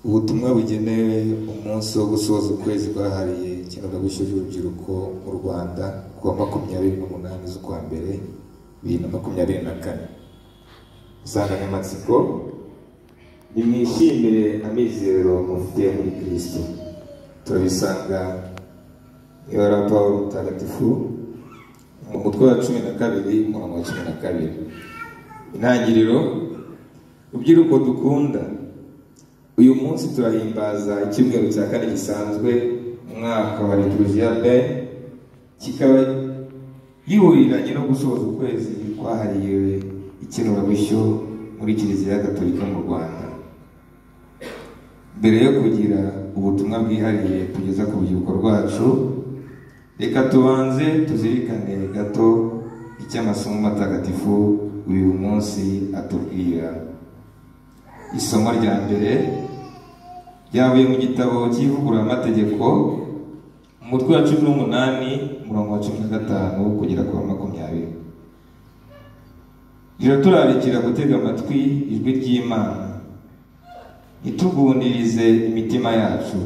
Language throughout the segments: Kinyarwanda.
ubutumwa bugenewe umunsi wo gusoza ukwezi kwahariye ikinamico ry'urubyiruko mu rwanda ku wa makumyabiri n'umunani z'ukwa mbere bibiri na makumyabiri na kane insanganyamatsiko nimwishimire amizero mufite muri kirisito turabisanga mu ibara paul mutagatifu mu mutwe wa cumi na kabiri umurongo wa cumi na kabiri intangiriro rubyiruko dukunda uyu munsi turahimbaza icyumweru cya kane gisanzwe umwaka wa liturujia be kikaba gihuriranye no gusoza ukwezi kwahariwe ikinurabishyo muri kiliziya gatolika mu rwanda mbere yo kugira ubutumwa bwihariye tugeza ku rubyiruko rwacu reka tubanze tuzirikane gato icyo amasomo matagatifu uyu munsi atubwira isomo rya mbere ryavuye mu gitabo cy'ivugururamategeko umutwe wa cumi n'umunani umurongo wa cumi na gatanu kugera ku wa makumyabiri riraturarikira gutega amatwi ijwi ry'imana itugundirize imitima yacu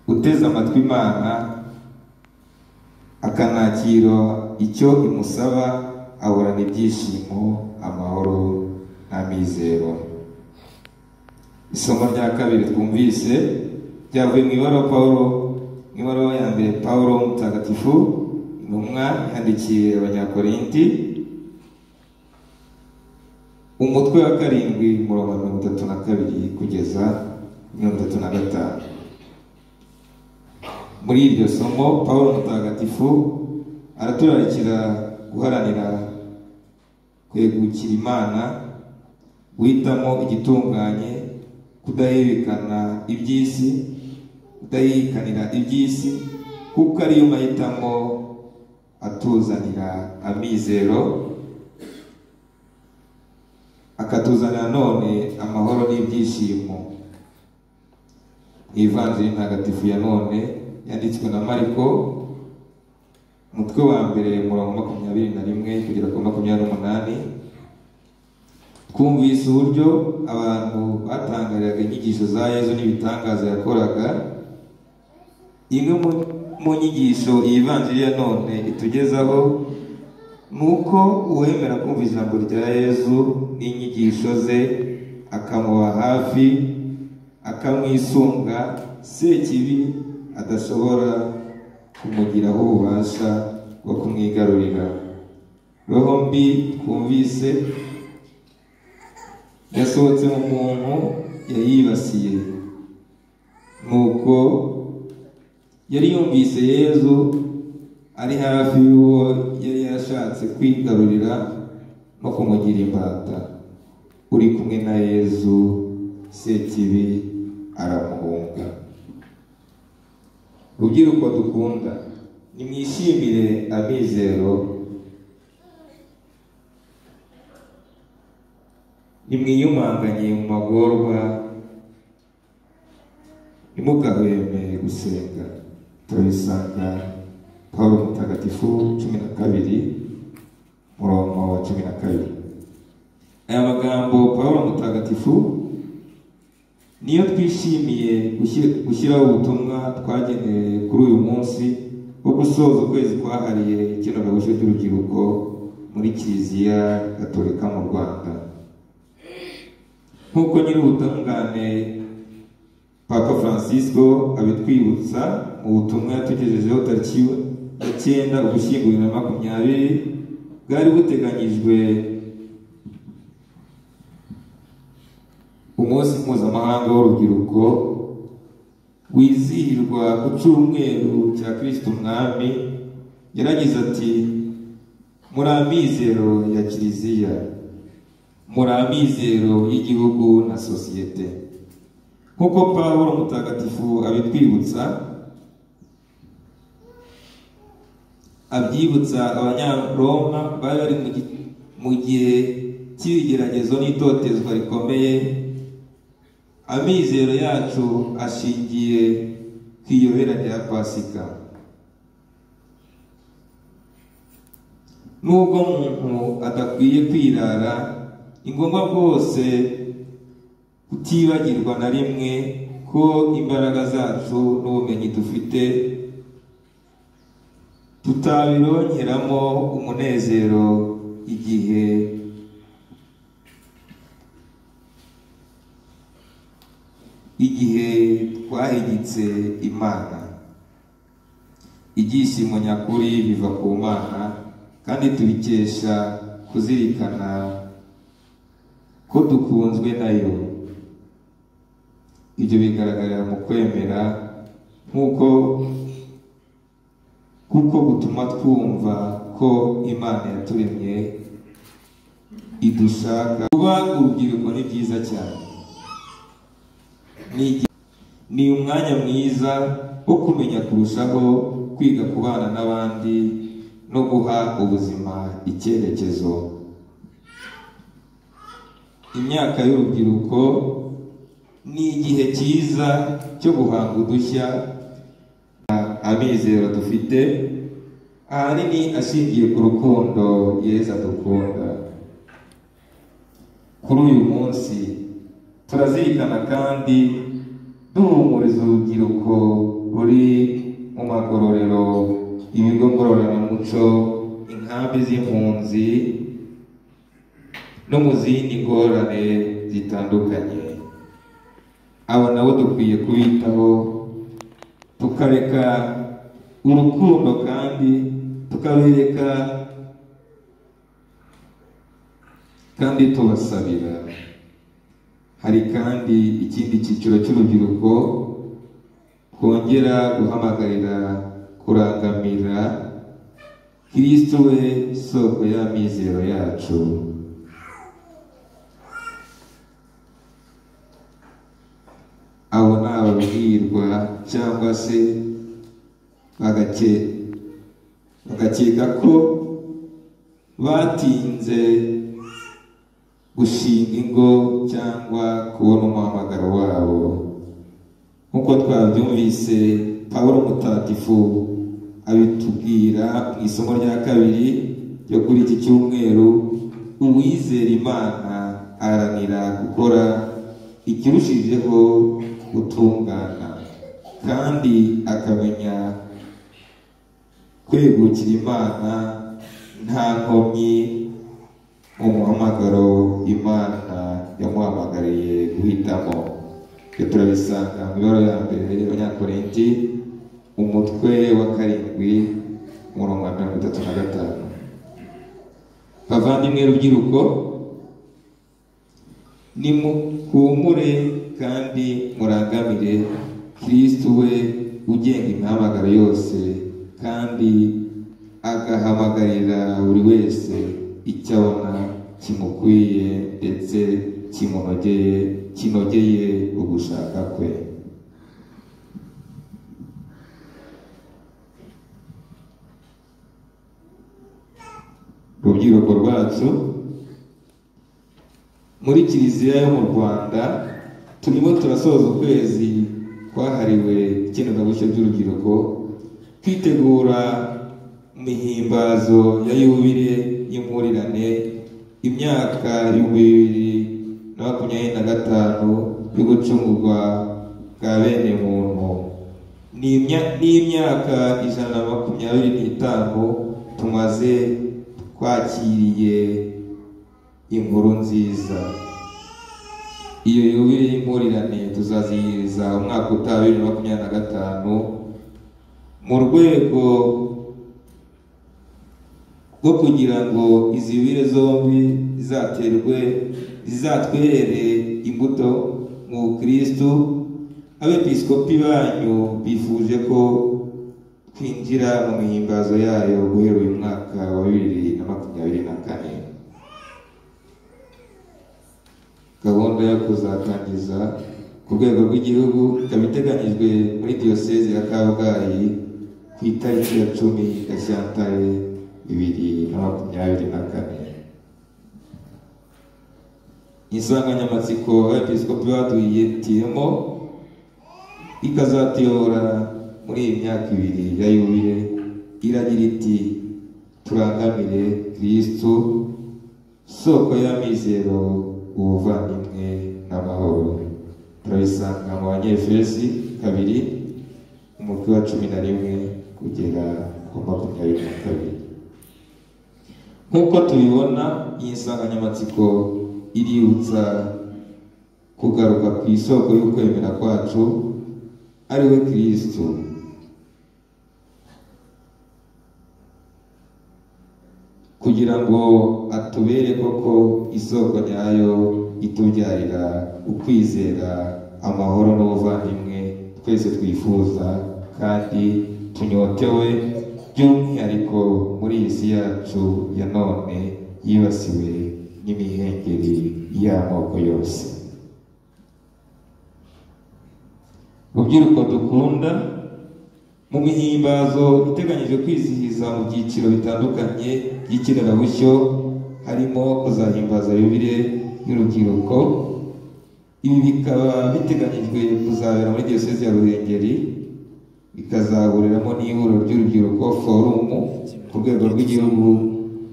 uteze amatwi imana akanakira icyo imusaba ahorana ibyishimo amahoro n'amizero isomo rya kabiri twumvise ryavuye mu ibaruwa pawulo mu ibaruwa ya mbere pawulo mutagatifu intumwa yandikiye abanyakorinti umutwe wa karindwi umurongo wa mirongo itatu na kabiri kugeza mirongo itatu na gatanu muri iryo somo paul mutagatifu araturarikira guharanira kwegukira imana guhitamo igitunganye kudahebekana iby'isi kudaherekanira iby'isi kuko ariyo mahitamo atuzanira amizero akatuzanira none amahoro n'ibyishimo ivanjiri ntagatifu ya none yanditswe na mariko umutwe wa mbere murongo makumyabiri na rimwe kugera ku makumyabiri n'umunani twumvise uburyo abantu batangariraga inyigisho za yezu n'ibitangaza yakoraga imwe mu nyigisho iyi vanjiri ya none itugezaho nuko uwemera kumva ijambo rya yezu n'inyigisho ze akamuba hafi akamwisunga sekibi adashobora kumugiraho ububasha bwo kumwigarurira roho mbi twumvise yasohotse mu muntu yayibasiye nuko yari yumvise yezu ari hafi y'uwo yari yarashatse kwigarurira no kumugira imbata uri kumwe na yezu sekibi aramuhunga rubyiruko dukunda nimwishimire amizero nimwiyumanganye mu magorwa ntimugahweme gusenga turabisanga paul mutagatifu cumi na kabiri murongo wa cumi na kabiri aya magambo paul mutagatifu niyo twishimiye gushyiraho ubutumwa twagenewe kuri uyu munsi wo gusoza ukwezi kwahariye ikenurabushyo ry'urubyiruko muri kiliziya gatolika mu rwanda nk'uko nyir'ubutungane papa francisco abitwibutsa mu butumwa yatugejejeho tariki ya cyenda ugushyingo bibiri na makumyabiri bwari buteganyijwe umunsi mpuzamahanga w'urubyiruko wizihirwa ku cyumweru cya kirisito umwami yaragize ati muri amizero ya kiliziya muri amizero y'igihugu na sosiyete nk'uko paul mutagatifu abitwibutsa abyibutsa abanyaroma bari bari mu gihe cy'ibigeragezo n'itotezwa rikomeye amizero yacu ashingiye ku iyobera rya pasika nubwo umuntu adakwiye kwirara ni ngombwa rwose utibagirwa na rimwe ko imbaraga zacu n'ubumenyi dufite tutabironkeramo umunezero igihe igihe twahigitse imana ibyishimo nyakuri biva ku mana kandi tubikesha kuzirikana ko dukunzwe nayo ibyo bigaragarira mu kwemera nk'uko kuko gutuma twumva ko imana yaturemye idushaka kuba urubyiruko ni byiza cyane Ni- ni umwanya mwiza wo kumenya kurushaho kwiga kubana n'abandi no guha ubuzima icyerekezo imyaka y'urubyiruko ni igihe cyiza cyo guhanga udushya amizero dufite ahanini ashingiye ku rukundo yezu adukunda kuri uyu munsi turazirikana kandi duhumuriza urubyiruko ruri mu magororero ibigo ngororamuco inkambi z'impunzi no mu zindi ngorane zitandukanye abo nabo dukwiye kubitaho tukareka urukundo kandi tukabereka kandi tubasabira hari kandi ikindi cyiciro cy'urubyiruko twongera guhamagarira kurangamira kirisito we soko y'amizero yacu abo ni ababwirwa cyangwa se bagake- bagakeka ko batinze gushinga ingo cyangwa kubona umuhamagaro wabo nk'uko twabyumvise pawulo mutagatifu abitubwira mu isomo rya kabiri ryo kuri iki cyumweru uwizera imana aranira gukora ikirushijeho gutungana kandi akamenya kwegukira imana nta nkomyi mu muhamagaro imana yamuhamagariye guhitamo ibyo turabisanga mu ibara ya mbere y'abanyakorinti umutwe wa karindwi umurongo wa mirongo itatu na gatanu bavandimwe rubyiruko nimuhumure kandi murangamire kristu we ugenga imihamagaro yose kandi agahamagarira buri wese icyo abona kimukwiye ndetse kimunogeye kinogeye ugushaka kwe rubyiruko rwacu muri kiliziya yo mu rwanda turimo turasoza ukwezi kwahariwe ikenerabushyo by'urubyiruko twitegura imihimbazo ya yubile y'impurirane imyaka ibihumbi bibiri na makumyabiri na gatanu yo gucungurwa bwa bene muntu ni imya- ni imyaka ijana na makumyabiri n'itanu tumaze twakiriye inkuru nziza iyo yubile y'impurirane tuzazihiriza umwaka utaha bibiri na makumyabiri na gatanu mu rwego rwo kugira ngo izi yubile zombi zizaterwe zizatwerere imbuto mu bukirisitu abepiskopi banyu bifuje ko twinjira mu mihimbazo yayo guhera uyu mwaka wa bibiri na makumyabiri na kane gahunda yo kuzatangiza ku rwego rw'igihugu ikaba iteganyijwe muri diyoseze ya kabgayi ku itariki ya cumi gashyantare bibiri na makumyabiri na kane insanganyamatsiko abepiskopi baduyitiyemo ikazatuyobora muri iyi myaka ibiri ya yubile iragira iti turangamire kristu soko y'amizero ubuvandimwe n'amahoro babisanga mu banyefezi kabiri umutwe wa cumi na rimwe kugera ku makumyabiri na kabiri nk'uko tubibona iyi nsanganyamatsiko iributsa kugaruka ku isoko y'ukwemera kwacu ari we kirisito kugira ngo atubere koko isoko ryayo itubyarira ukwizera amahoro n'ubuvandimwe twese twifuza kandi tunyotewe by'umwihariko muri iyi si yacu ya none yibasiwe n'imihengeri y'amoko yose rubyiruko dukunda mu mihimbazo iteganyije kwizihiza mu byiciro bitandukanye by'ikinirabushyo harimo kuzahimbaza yubire y'urubyiruko ibi bikaba biteganyijwe kuzabera muri diyosezi ya ruhengeri bikazahuriramo n'ihuriro ry'urubyiruko forumu ku rwego rw'igihugu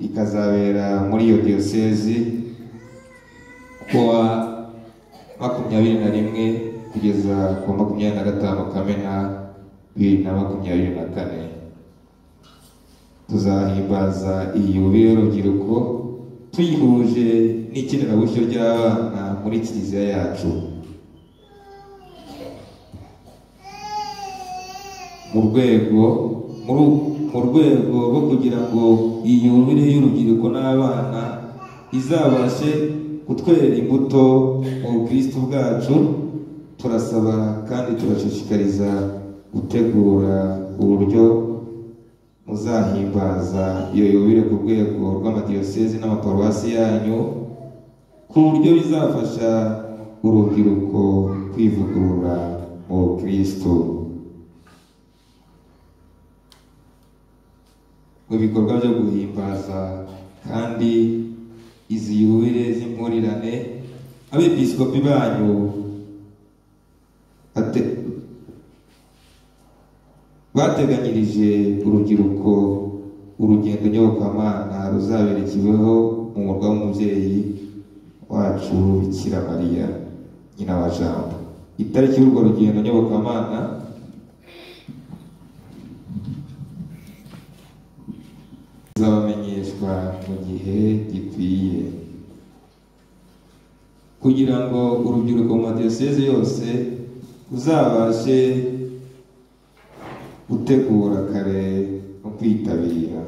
ikazabera muri iyo diyosezi kuwa makumyabiri na rimwe kugeza ku makumyabiri na gatanu kamena bibiri na makumyabiri na kane tuzahimbaza iyi yubile y'urubyiruko tuyihuje n'ikenerabushyo ry'abana muri kiliziya yacu mu rwego mu rwego rwo kugira ngo iyi yubile y'urubyiruko n'abana izabashe kutwerera imbuto mu bukristo bwacu turasaba kandi turashishikariza gutegura uburyo muzahimbaza iyo yubile ku rwego rw'amadiyosezi n'amaparuwasi yanyu ku buryo bizafasha urubyiruko kwivugurura mu bukristo mu bikorwa byo guhimbaza kandi izi yubile z'impurirane abepiskopi banyu ate- bateganyirije urubyiruko urugendo nyobokamana ruzaberekeweho mu murwa w'umubyeyi wacu bikira mariya nyina wa jambo itariki y'urwo rugendo nyobokamana izabamenyeshwa mu gihe gikwiye kugira ngo urubyiruko mu madiyoseze yose uzabashe gutegura kare no kwitabira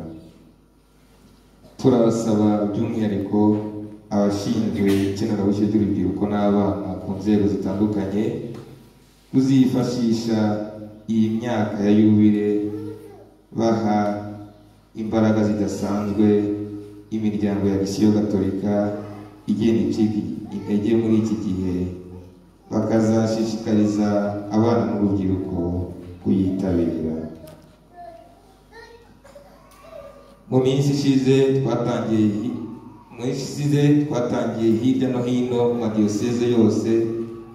turabasaba by'umwihariko abashinzwe ikenerabushyo ry'urubyiruko n'abana ku nzego zitandukanye kuzifashisha iyi myaka ya yubile baha imbaraga zidasanzwe imiryango ya misiyo gatolika igenda icika intege muri iki gihe bakazashishikariza abana n'urubyiruko kuyitabira mu minsi ishize twatangiye hi- mu minsi ishize twatangiye hirya no hino mu madiyoseze yose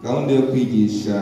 gahunda yo kwigisha